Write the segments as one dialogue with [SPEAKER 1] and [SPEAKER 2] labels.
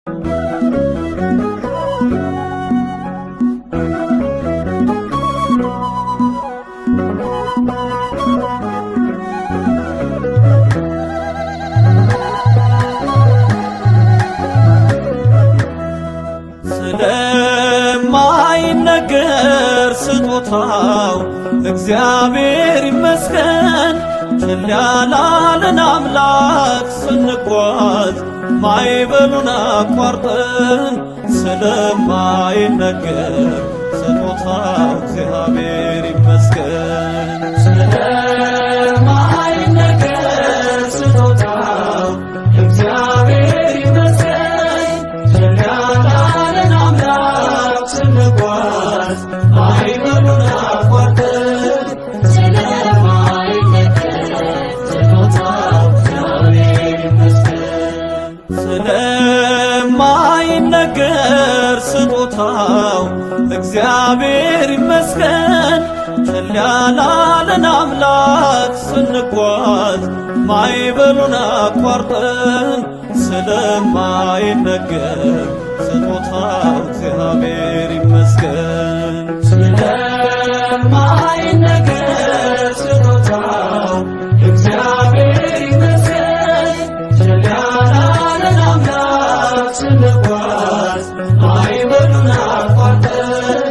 [SPEAKER 1] ስለማይነገር ስጦታው እግዚአብሔር ይመስገን። ችል ያላለን አምላክ ስንጓዝ ማይበሉን አቋርጠን ስለማይነገር ስጦታው እግዚአብሔር ይመስገን። ስለማይነገር ስጦታው እግዚአብሔር ይመስገን። ችል ያላለን አምላክ ስንጓዝ ማይበሉን አቋርጠን ስለማይነገር ስጦታው እግዚአብሔር ይመስገን። ችል ያላለን አምላክ ስንጓዝ ማይበሉን አቋርጠን ስለማይነገር ስጦታው እግዚአብሔር ይመስገን። ስለማይነገር ስጦታው እግዚአብሔር ይመስገን። ችል ያላለን አምላክ ስንጓዝ ማይበሉን አቋርጠን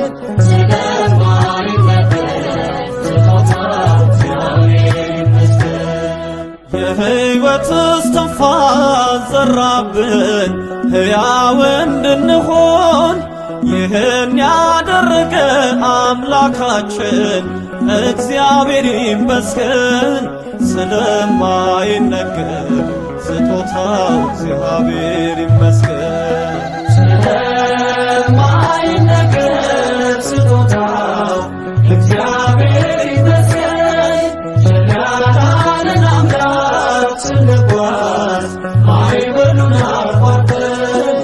[SPEAKER 1] የሕይወት እስትንፋስ ዘራብን ሕያው እንድንሆን ይህን ያደረገ አምላካችን እግዚአብሔር ይመስገን። ስለማይነገር ስጦታው እግዚአብሔር ይመስገን። ስለማይነገር ስጦታው እግዚአብሔር ይመስገን። ችል ያላለን አምላክ ስንጓዝ ማይበሉን አቋርጠን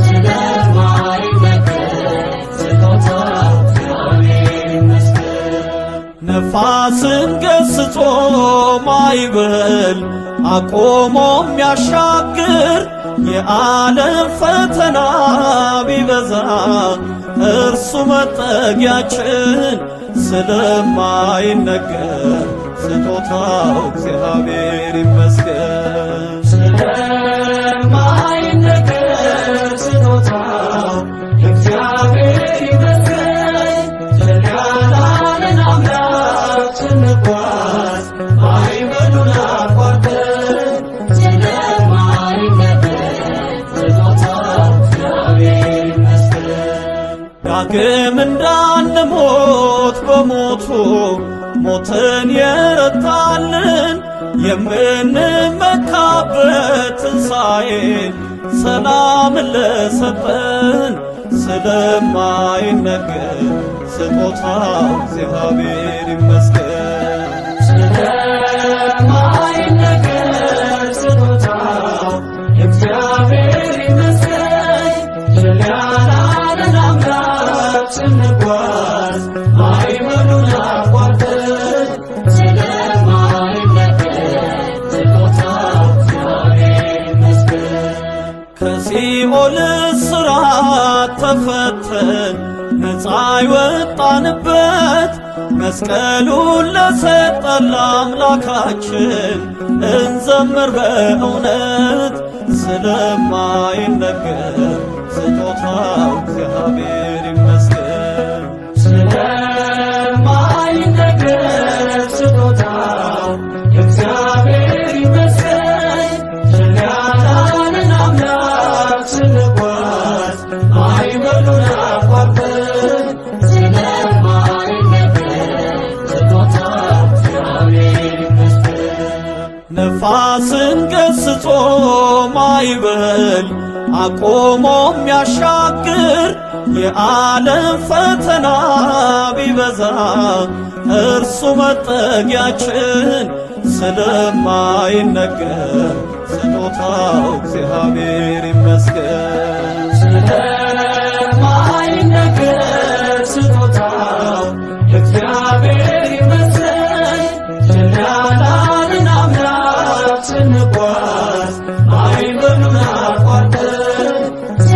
[SPEAKER 1] ነፋስን ገስጾ ማይበል አቆሞ የሚያሻግር የዓለም ፈተና ቢበዛ እርሱ መጠጊያችን ስለማይነገር ስጦታው እግዚአብሔር ይመስገን። ስለማይነገር ስጦታው እግዚአብሔር ይመስገን። ችል ያላለን አምላክ ስንጓዝ ማይበሉን አቋርጠን ዳግም እንዳንሞት በሞቱ ሞትን የረታልን የምንመካበት ትንሣኤን ሰላምን ለሰጠን ስለማይነገር ስጦታው እግዚአብሔር ይመስገን። ስለማይነገር ስጦታው እግዚአብሔር ይመስገን። ችል ያላለን አምላክ ስንጓዝ ማይበሉን አቋርጠን ከሲኦል እስራት ተፈተን ነፃ የወጣንበት መስቀሉን ለሰጠን ለአምላካችን እንዘምር በእውነት ስለማይነገር ስጦታው እግዚአብሔር ይመስገን። ስለማይነገር ስጦታው እግዚአብሔር ይመስገን። ችል ያላለን አምላክ ስንጓዝ ማይበሉን አቋርጠን ነፋስን ገስጾ ማይበል አቆሞ የሚያሻግር የዓለም ፈተና ቢበዛ እርሱ መጠጊያችን ስለማይነገር ስጦታው እግዚአብሔር ይመስገን። ስለማይነገር ስጦታው እግዚአብሔር ይመስገን። ችል ያላለን አምላክ ስንጓዝ ማይበሉን አቋርጠን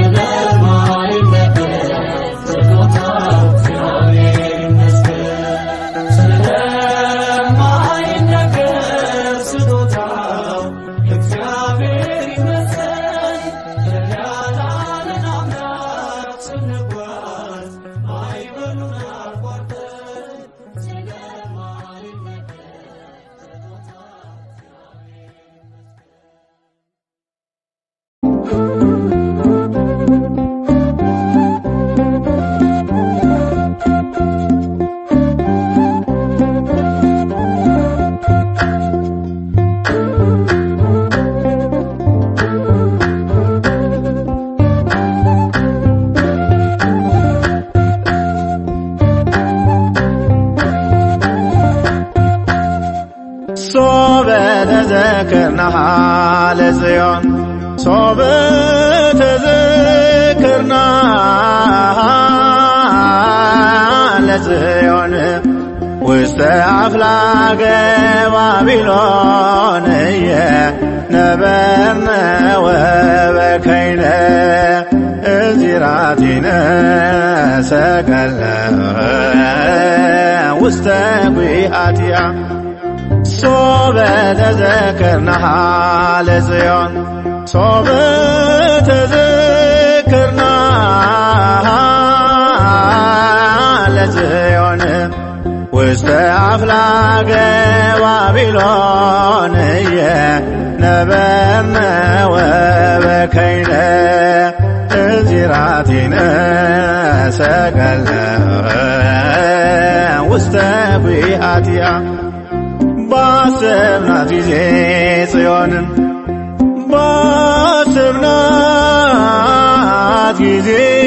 [SPEAKER 2] ተዘክርናሃ ለጽዮን ሶበ ተዘክርናሃ ለጽዮን ውስተ አፍላገ ባቢሎን ነበርነ ወበከይነ እዚራቲነ ሰቀለ ውስተ ጒሃቲያ ሶበ ተዘክርናሃ ለጽዮን ሶበ ተዘክርናሃ ለጽዮን ውስተ አፍላገ ባቢሎን ነበርነ ወበከይነ እዚራቲነ ሰቀለ ውስተ ጒሃቲያ ባሰብናት ጊዜ ጽዮንን ባሰብናት ጊዜ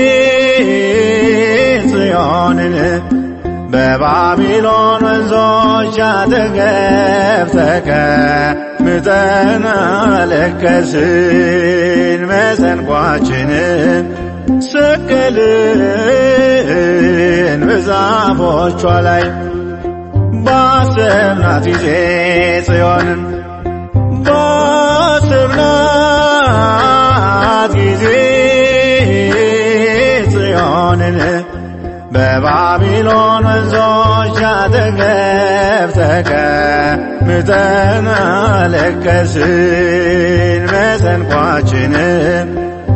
[SPEAKER 2] ጽዮንን በባቢሎን ወንዞች አጠገብ ተቀምጠን አለቀስን። መሰንቋችንን ሰቀልን በዛፎቿ ላይ ባሰብናት ጊዜ ጽዮንን ባሰብናት ጊዜ ጽዮንን በባቢሎን ወንዞች አጠገብ ተቀምጠን አለቀስን። መሰንቋችንን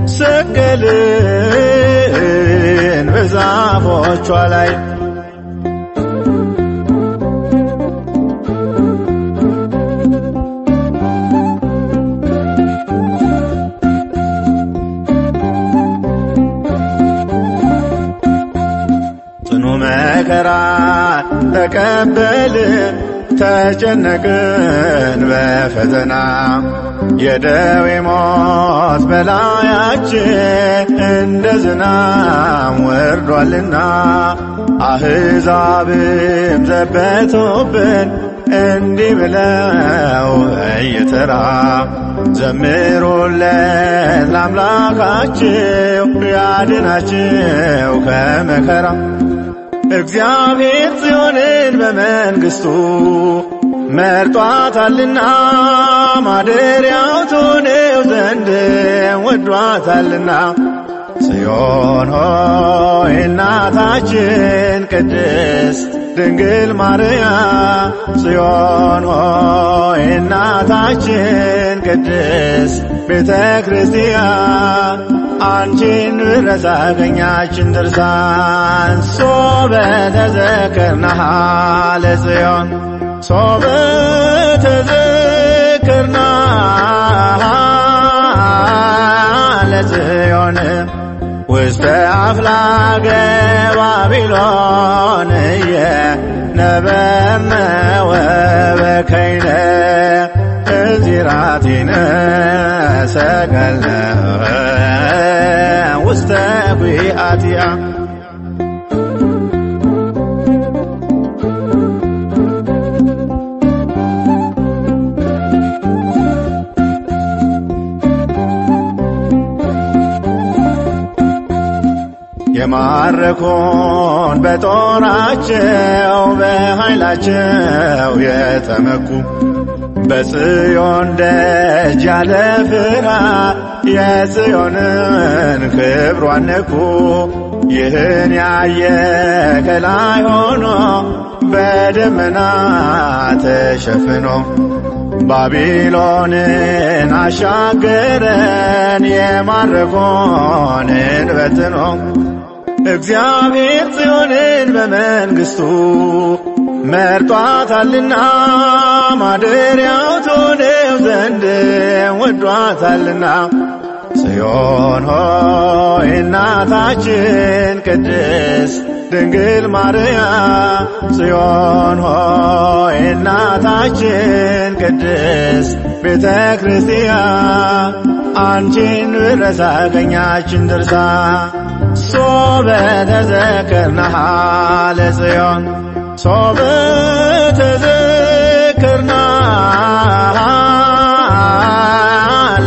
[SPEAKER 2] ሰቀልን በዛፎቿ ላይ ጽኑ መከራ ተቀበልን ተጨነቅን በፈተና የደዌ ሞት በላያችን እንደ ዝናም ወርዷልና አሕዛብም ዘበቱብን እንዲህ ብለው እየተራ ዘምሩለት ለአምላካችሁ ያድናችሁ ከመከራ እግዚአብሔር ጽዮንን በመንግሥቱ መርጧታልና ማደሪያው ትሆነው ዘንድ ወዷታልና ጽዮን ሆይ እናታችን ቅድስት ድንግል ማርያም ጽዮን ሆይ እናታችን ቅድስት ቤተ ክርስቲያን አንቺን ብረሳ አገኛችን ድርሳን ሶበ ተዘክርናሃ ለጽዮን ሶበ ተዘክርናሃ ለጽዮን ውስተ አፍላገ ባቢሎን ነበርነ ወበከይነ እዚራቲነ ሰቀለ ውስተ ጒሃቲያ የማረኮን በጦራቸው በኃይላቸው የተመኩ በጽዮን ደጅ ያለ ፍርሃት የጽዮንን ክብሯን ነኩ። ይህን ያየ ከላይ ሆኖ በደመና ተሸፍኖ ባቢሎንን አሻገረን የማረኮንን በትኖ እግዚአብሔር ጽዮንን በመንግሥቱ መርጧታልና ማደሪያው ትሆነው ዘንድ ወዷታልና ጽዮን ሆይ እናታችን ቅድስት ድንግል ማርያም ጽዮን ሆይ እናታችን ቅድስት ቤተ ክርስቲያን አንቺን ብረሳ አገኛችን ድርሳ ሶበ ተዘክርናሃ ለጽዮን ሶበ ተዘክርናሃ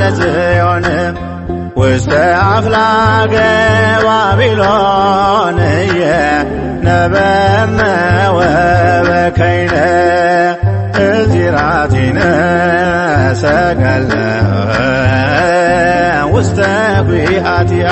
[SPEAKER 2] ለጽዮን ውስተ አፍላገ ባቢሎን ነበርነ ወበከይነ እዚራቲነ ሰቀለ ውስተ ኲሃቲሃ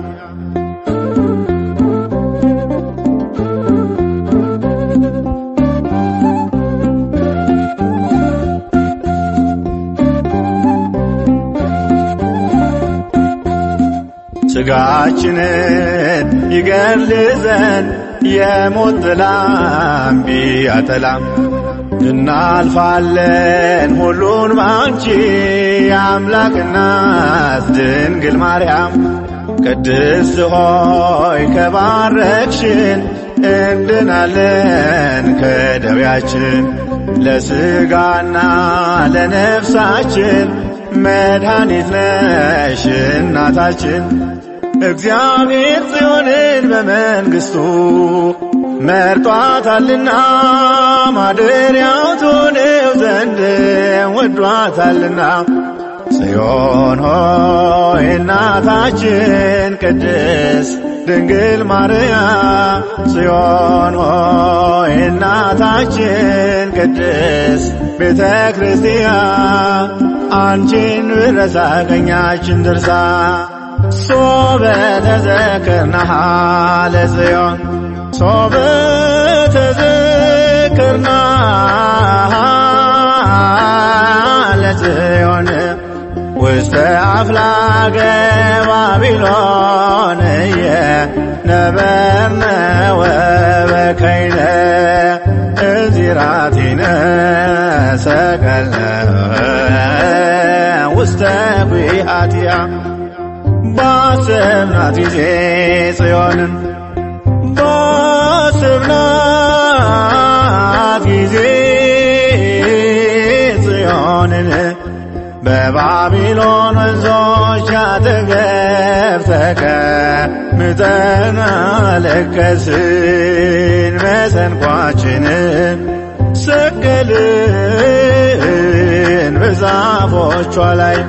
[SPEAKER 2] ሥጋችንን ይገድል ዘንድ የሞት ጥላም ቢያጠላም እናልፋለን ሁሉን ባንቺ የአምላክ እናት ድንግል ማርያም ቅድስት ሆይ ከባረክሽን እንድናለን ከደዌያችን ለሥጋና ለነፍሳችን መድኃኒት ነሽ እናታችን እግዚአብሔር ጽዮንን በመንግሥቱ መርጧታልና ማደሪያው ትሆነው ዘንድ ወዷታልና ጽዮን ሆይ እናታችን ቅድስት ድንግል ማርያም ጽዮን ሆይ እናታችን ቅድስት ቤተ ክርስቲያን አንቺን ብረሳ ቀኛችን ድርሳ ሶበ ተዘክርናሃ ለጽዮን ሶበ ተዘክርናሃ ለጽዮን ውስተ አፍላገ ባቢሎን ነበርነ ወበከይነ እዚራቲነ ሰቀለ ውስተ ኲሃቲሃ ባሰብናት ጊዜ ጽዮንን ባሰብናት ጊዜ ጽዮንን በባቢሎን ወንዞች አጠገብ ተቀምጠን አለቀስን፣ መሰንቋችንን ሰቀልን በዛፎቿ ላይ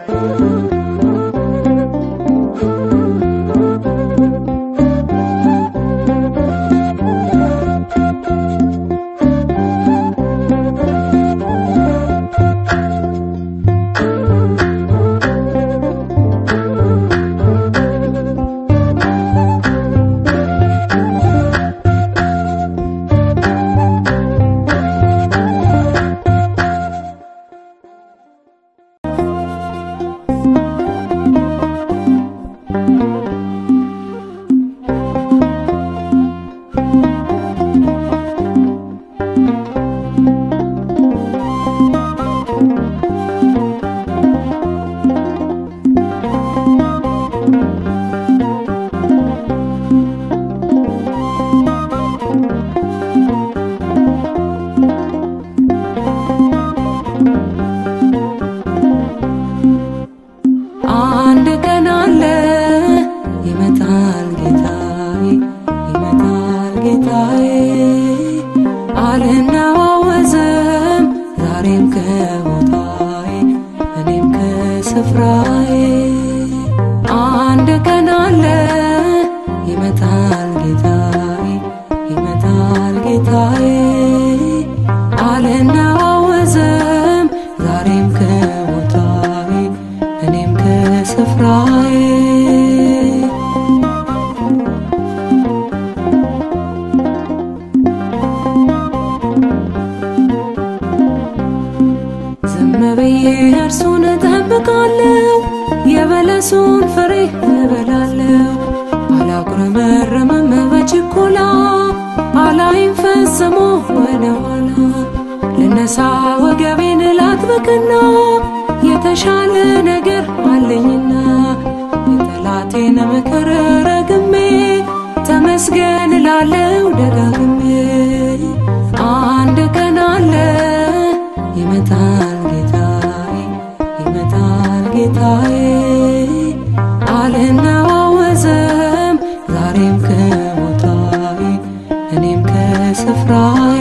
[SPEAKER 3] አንድ ቀን አለ ይመጣል ጌታዬ ይመጣል ጌታዬ አልናወዝም ዛሬም ከቦታዬ እኔም ከስፍራዬ አንድ ቀን አለ ይመጣል ጌታዬ ይመጣል ጌታዬ አልናወዝም ዛሬም ከቦታዬ እኔም ከስፍራዬ ዝም ብዬ እርሱን እጠብቃለሁ፣ የበለሱን ፍሬ እበላለሁ። አላጉረመርምም በችኮላ አላይም ፈጽሞ ወደ ኋላ። ልነሳ ወገቤን ላጥብቅና የተሻለ ነገር አለኝና የጠላቴን ምክር ረግሜ ተመስገን ላለው ደጋግሜ አንድ ቀን አለ ይመጣል ጌታዬ ይመጣል ጌታዬ አልናወዝም ዛሬም ከቦታዬ እኔም ከስፍራዬ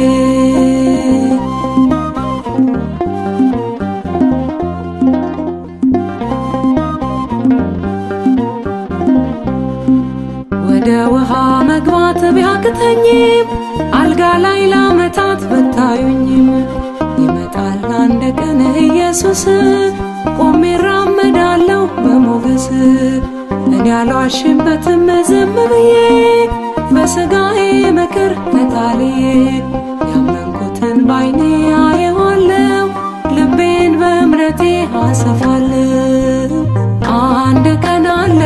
[SPEAKER 3] ወደ ውሃ መግባት ቢያቅተኝም አልጋ ላይ ለዓመታት ብታዩኝም ይመጣል አንድ ቀን ኢየሱስ ቆሜ እራመዳለሁ በሞገስ እኔ አልዋሽበትም ዝም ብዬ በሥጋዬ ምክር ተታልዬ ያመንኩትን ባይኔ አየዋለሁ ልቤን በእምነቴ አሰፋለሁ አንድ ቀን አለ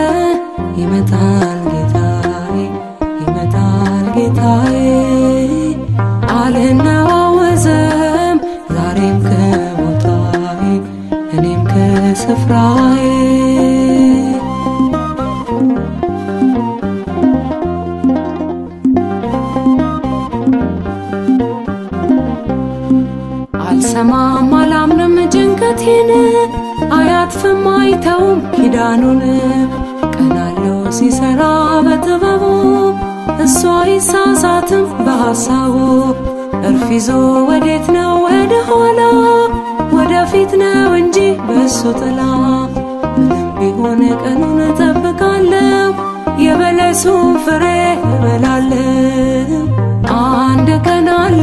[SPEAKER 3] ይመጣል ጌታዬ ይመጣል ጌታዬ አልነዋወዝም ዛሬም ከቦታዬ እኔም ከስፍራዬ አልሰማም አላምንም ጭንቀቴን አያጥፍም አይተውም ኪዳኑን ቀናለው ሲሰራ በጥበቡ እሱ አይሳሳትም በሐሳቡ እርፍ ይዞ ወዴት ነው ወደ ኋላ ወደፊት ነው እንጂ በእሱ ጥላ ምንም ቢሆን ቀኑን እጠብቃለሁ የበለሱን ፍሬ እበላለሁ አንድ ቀን አለ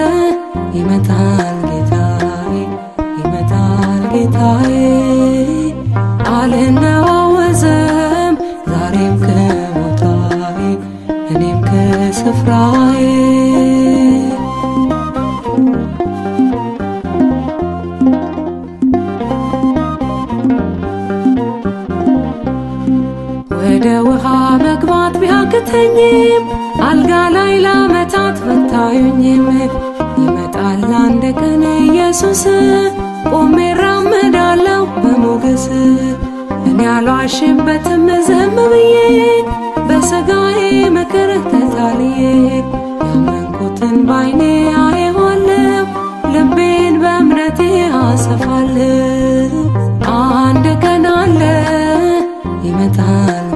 [SPEAKER 3] ይመጣል ጌታዬ ይመጣል ጌታዬ አልነዋወዝም ዛሬም ከቦታዬ እኔም ከስፍራዬ ወደ ውሃ መግባት ቢያቅተኝም አልጋ ላይ ለዓመታት ብታዩኝም ይመጣል አንድ ቀን ኢየሱስ ቆሜ እራመዳለሁ በሞገስ እኔ አልዋሽበትም ዝም ብዬ በሥጋዬ ምክር ተታልዬ ያመንኩትን ባይኔ አየዋለሁ ልቤን በእምነቴ አሰፋለሁ አንድ ቀን አለ ይመጣል